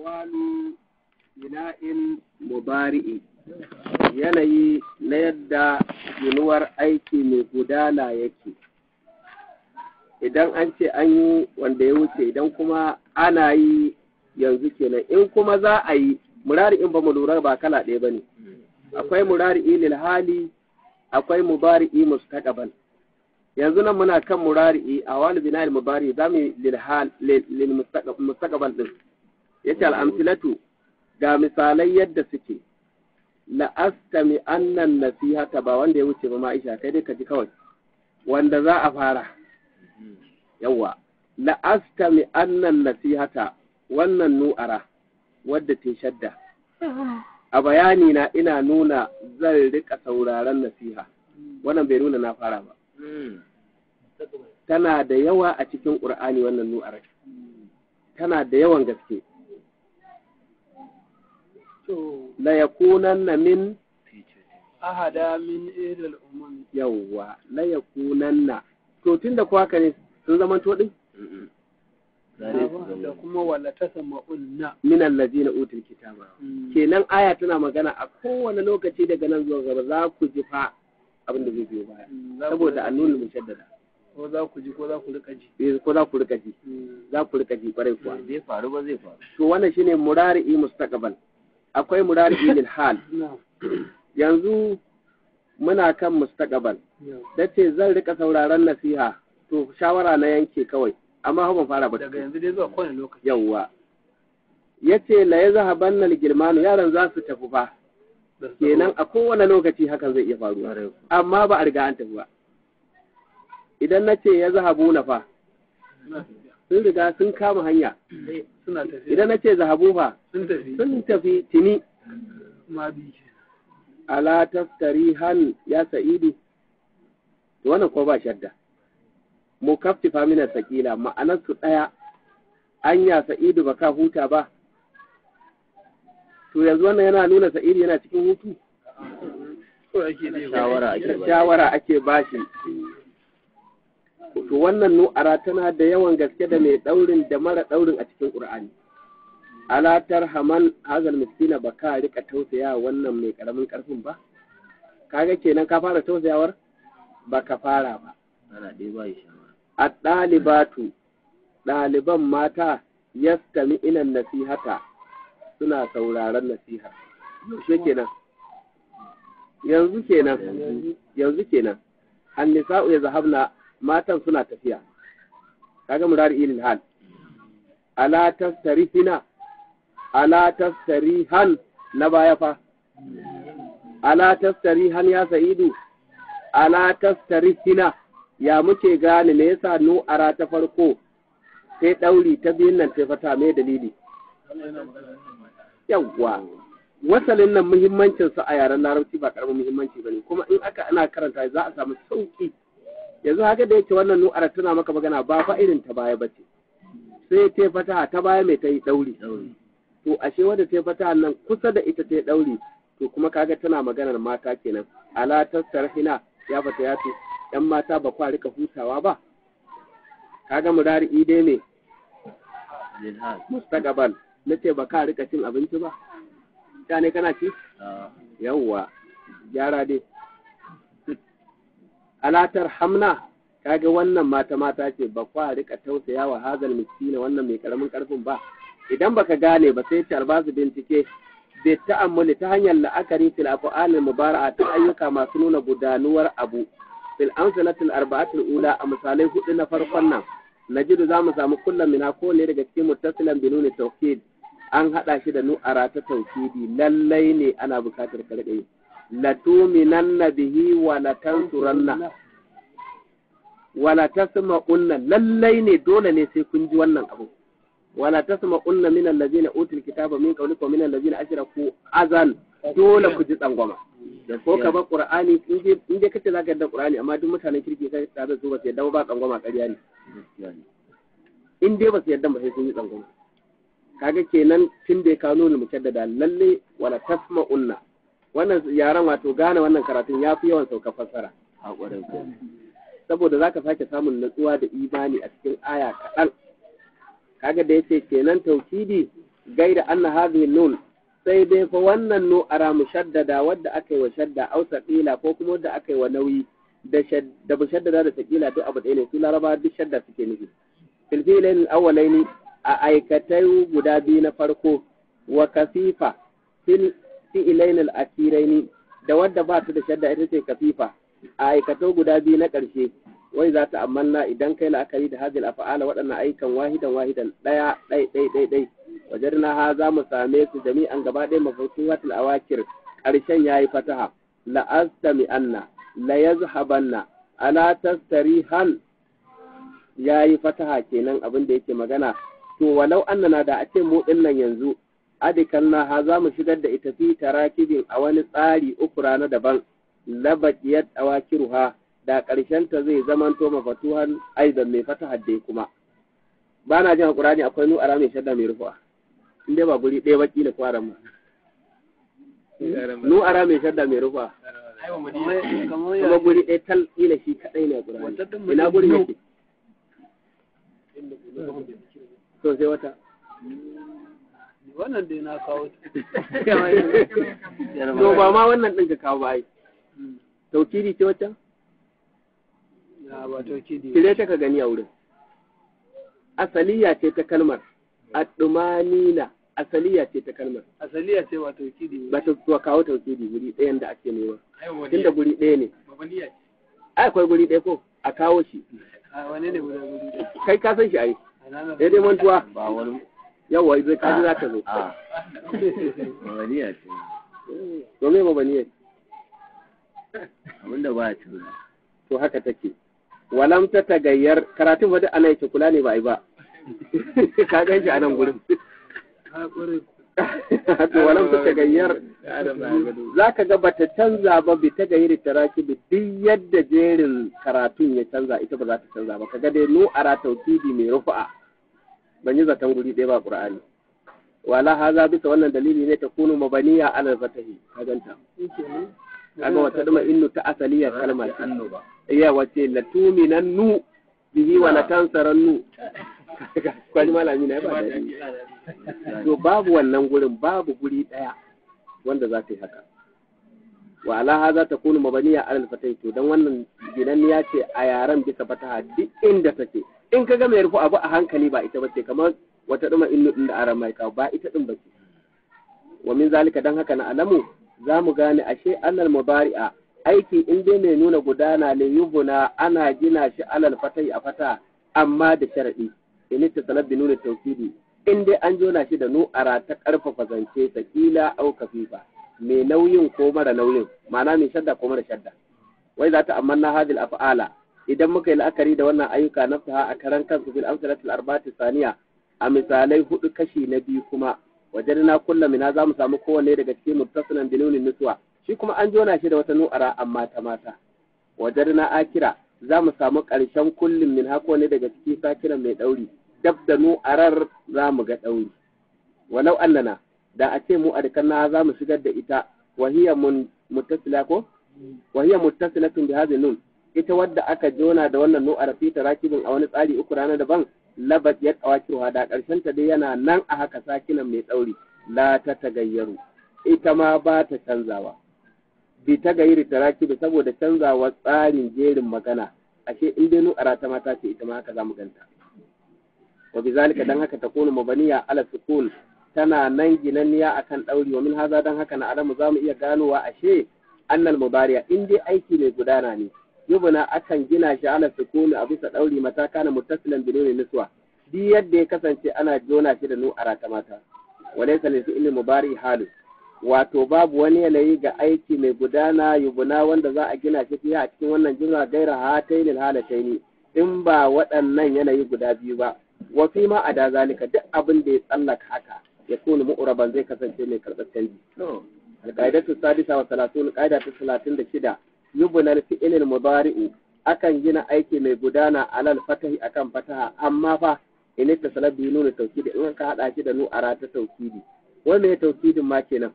ahwalu bina'in mubari'i yanayi na yadda ginuwar aiki mai gudana yake idan an ce an yi wanda ya wuce idan kuma ana yi yanzu kenan in kuma za a yi murari in ba mu lura ba kala ɗaya ba ne akwai murari'i lil hali akwai mubari'i mustaqbal yanzu nan muna kan murari'i a wani bina'il mubari za mu lil hal lil mustaqbal din yace al amsilatu ga misalai yadda suke la'astami annan nasihata ba wanda ya wuce ba ma'aisha kai dai ka ji kawai wanda za a fara yawa la'astami annan nasihata wannan nu'ara wadda ta shadda a bayani na ina nuna zan rika sauraron nasiha wannan bai nuna na fara ba tana da yawa a cikin ƙur'ani wannan nu'ara tana da yawan gaske la yakunanna min ahada min idal umam yawwa la yakunanna to tunda ko haka ne sun zama to din da kuma wala tasma'unna min allazina utul kitaba kenan aya tana magana a kowane lokaci daga nan zuwa gaba za ku ji fa abin da zai biyo baya saboda annunul mushaddada ko za ku ji ko za ku rika ji eh ko za ku rika ji za ku rika ji kwarai kuwa zai faru ba zai faru to wannan shine murari'i mustaqbal akwai murari'i lil hal yanzu muna kan mustaqbal dace zan rika sauraron nasiha to shawara na yanke kawai amma ban fara ba daga yanzu dai zuwa kowane lokaci yawwa yace la yazhabanna al-gilmanu yaran za su tafi fa kenan a kowane lokaci hakan zai iya faruwa amma ba a riga an tafi ba idan na ce ya zahabu na fa sun riga sun kama hanya suna tafiya idan na ce zahabu fa sun tafi sun tafi tini ma bi ala taftarihan ya sa'idu to wannan ko ba shadda mukaffifa min sakila ma'anar su daya anya sa'idu ba ka huta ba to yanzu wannan yana nuna sa'idu yana cikin hutu ko ake ne shawara ake ba shawara ake bashi to wannan nu'ara tana da yawan gaske da mai daurin da mara daurin a cikin qur'ani ala tarhaman hazal miskina ba ka rika tausaya wannan mai karamin karfin ba kaga kenan ka fara tausayawar ba ka fara ba ana ɗaya ba shi shawara a ɗalibatu ɗaliban mata yastami inan nasihata suna sauraron nasiha yaushe kenan yanzu kenan yanzu kenan annisa'u ya zahabna matan suna tafiya kaga murari ilil hal ala tastarihina ala tastarihan na baya fa ala tastarihan ya sa'idu ala tastarihina ya muke gane me yasa nu'ara ta farko sai ɗauri ta biyun nan ta fata mai dalili yawwa wasalin nan muhimmancin sa a yaren larabci ba karamin muhimmanci bane kuma in aka ana karanta za a samu sauki yanzu haka da yake wannan nu'ara tana maka magana ba fa irin ta baya bace sai ta fata ta baya mai ta yi ɗauri to ashe wanda ta fata nan kusa da ita ta yi ɗauri to kuma kaga tana maganar mata kenan ala tasarhina ya fata ya ce ‘yan mata ba kwa rika hutawa ba, kaga murari dai ne, lilhal mustaqbal na ce ba ka rika cin abinci ba, ta ne kana ci? Yawwa, gyara dai. Alatar hamna, kaga wannan mata mata ce ba kwa rika tausaya wa hazal miskina wannan mai karamin karfin ba. Idan baka gane ba sai ce albasu bincike bai ta'ammuli ta hanyar la'akari fil af'alil mubara'a ta ayyuka masu nuna gudanuwar abu fil amsalatil arba'atul ula a misalai hudu na farkon nan najidu zamu samu kullum mina ko ne daga cikin muttasilan bi nuni tawkid an hada shi da nu'ara ta tawkidi lallai ne ana bukatar karbe la tuminanna bihi wa la tansuranna wa la tasma'unna lallai ne dole ne sai kun ji wannan abu wa la tasma'unna min allazina utul kitaba min qablikum min allazina ashraku azan dole ku ji tsangwama ko ka ba qur'ani in je in je kace zaka yadda qur'ani amma duk mutanen kirki kai tare da su ba su yadda ba tsangwama ƙarya ne in dai ba su yadda ba sai sun yi tsangwama kaga kenan tun da ya kawo nuna mujaddada lalle wala tasma'unna wannan yaran wato gane wannan karatun ya fi yawan sauka fassara a ƙwarar ko saboda zaka sake samun natsuwa da imani a cikin aya kaɗan kaga da yace kenan tauhidi gaida anna hadhihi nun sai dai fa wannan nu'ara mushaddada wadda aka yi wa shadda au saqila ko kuma wadda aka yi wa nauyi da da mushaddada da saqila duk abu ɗaya ne su laraba duk shadda suke nufi fil filain awwalaini a aikatai guda biyu na farko wa kasifa fil fi'ilain al-akhiraini da wadda ba ta da shadda ita ce kafifa a aikatau guda biyu na ƙarshe wai za ta amanna idan kai la'akari da hadil afa'ala waɗannan ayyukan wahidan wahidan ɗaya ɗai ɗai ɗai ɗai wajen na ha za mu same su jami'an gaba ɗaya mafasuhatul awakir ƙarshen ya yi fataha la'astami anna la yazhabanna ala tastarihan ya yi fataha kenan abin da yake magana to walau annana da a ce mu ɗin nan yanzu adikan na ha za mu shigar da ita fi tarakibin a wani tsari uku rana daban labaqiyat awakiruha da ƙarshen ta zai zamanto mafatuhan aidan mai fataha dai kuma ba na jin Qur'ani akwai nu ara mai shadda mai rufa in dai ba guri ɗaya ba kila kwaran ma nu ara mai shadda mai rufa kamar kuma ya guri ɗaya tal kila shi kadai ne Qur'ani Wata ɗin ina mutum guri biyu. yake to sai wata wannan dai na kawo to ba ma wannan ɗin ka kawo ba ai taukiri ce wata na ba tauki da kire ta ka gani a wurin asaliya ce ta kalmar addumanina asaliya ce ta kalmar asaliya ce ba tauki da ba ta zuwa kawo taukiri guri ɗayan da ake nema tunda guri ɗaya ne ai akwai guri ɗaya ko a kawo shi a wane ne guda gudu da kai ka san shi ai a nan daidai mantuwa ba wani yawa zai kaji za ka zo a waniya ce to me ba ne abinda ba ya tuna to haka take walam ta tagayyar karatun fa duk ana yake kula ne ba ai ba ka gan shi a nan gurin ha ƙwarai to walam ta tagayyar za ka ga bata canza ba bi ta gairi taraki bi duk yadda jerin karatun ya canza ita ba za ta canza ba kaga dai nu ara tawkidi mai rufa'a ban yi zaton guri ɗaya ba qur'ani wala haza bisa wannan dalili ne ta kunu mabaniya ala fatahi ka ganta kaga wata duma innu ta asaliyar kalma ce annoba iya wace latuminan nu bihi wa latansaran nu kwani malami na ya ba daɗi to babu wannan gurin babu guri ɗaya wanda za ta yi haka wa alaha za ta kunu mabaniya alal fatai to dan wannan ginanniya ce a yaren bisa fataha duk inda take in ka ga mai rufu abu a hankali ba ita bace kamar wata duma innu din da aran mai kawo ba ita din bace wa min zalika dan haka na alamu za mu gane ashe annal mubari'a aiki in dai mai nuna gudana ne yubuna ana gina shi alal fatai a fata amma da sharadi in ta sanar da nuna tauhidi in dai an jona shi da nu'ara ta karfafa zance sakila au kafifa mai nauyin ko mara nauyin ma'ana mai shadda ko mara shadda wai za ta amanna hadil af'ala idan muka yi la'akari da wannan ayyuka na faha a karan kansu fil amsalatil arba'ati saniya a misalai hudu kashi na biyu kuma wajen na kulla mina za mu samu kowanne daga cikin muttasilan binunin nutsuwa shi kuma an jona shi da wata nu'ara amma ta mata wajen na akira za mu samu ƙarshen kullum min hako ne daga ciki sakiran mai ɗauri dab da nu'arar za mu ga ɗauri walau annana da a ce mu a na za mu shigar da ita wahiya mun muttasila ko wahiya muttasilatun bi hadhihi nun ita wadda aka jona da wannan nu'ar fi tarakibin a wani tsari uku rana daban labat ya kawakiwa da karshen ta dai yana nan a haka sakinan mai tsauri la ta tagayyaru ita ma ba ta canzawa bi ta gairi tarakibi saboda canzawa tsarin jerin magana ashe in dai nu'ara ta mata ce ita ma haka zamu ganta wa bizalika dan haka takunu mabaniya ala sukun tana nan ginanniya akan dauri wa min haza dan haka na alamu zamu iya ganowa ashe annal mubariya in dai aiki mai gudana ne yubuna akan gina shi ala sukuni a bisa dauri mata kana muttasilan binuni niswa duk yadda ya kasance ana jona shi da nu'ara ta mata walaysa lil fi'li mubari halu wato babu wani yanayi ga aiki mai gudana yubuna wanda za a gina shi fiye a cikin wannan jumla gaira hataini halataini in ba waɗannan yanayi guda biyu ba wa fi ma ada zalika duk abin da ya tsallaka haka ya kunu mu'raban zai kasance mai karɓar canji alƙaidatu sadisa wa salatun ƙaida ta talatin da shida yubna fi'ilil mudari'u akan gina aiki mai gudana alal fatahi akan fataha amma fa in ta salabi nuna taukidi in ka hada shi da nu'ara ta taukidi wai me taukidin ma kenan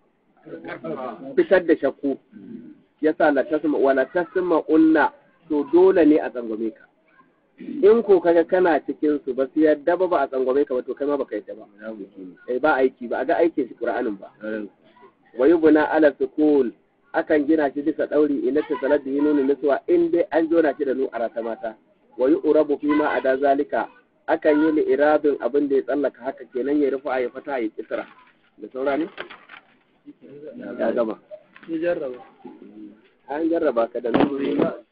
fitar da shakku yasa la tasma wala tasma unna to dole ne a tsangwame ka in ko kaga kana cikin su ba su yadda ba ba a tsangwame ka ba to kai ma baka yadda ba munafiki ne eh ba aiki ba a ga aikin shi qur'anin ba sauran wa yubna ala sukun akan gina shi bisa dauri ina ta salat da nunu nuswa in dai an jona shi da nu arata mata wa yu'rabu fi ma ada zalika akan yi li iradun abin da ya tsallaka haka kenan ya rufa ya fata ya kisra da saura ne ya gama ya jarraba an jarraba ka da nuru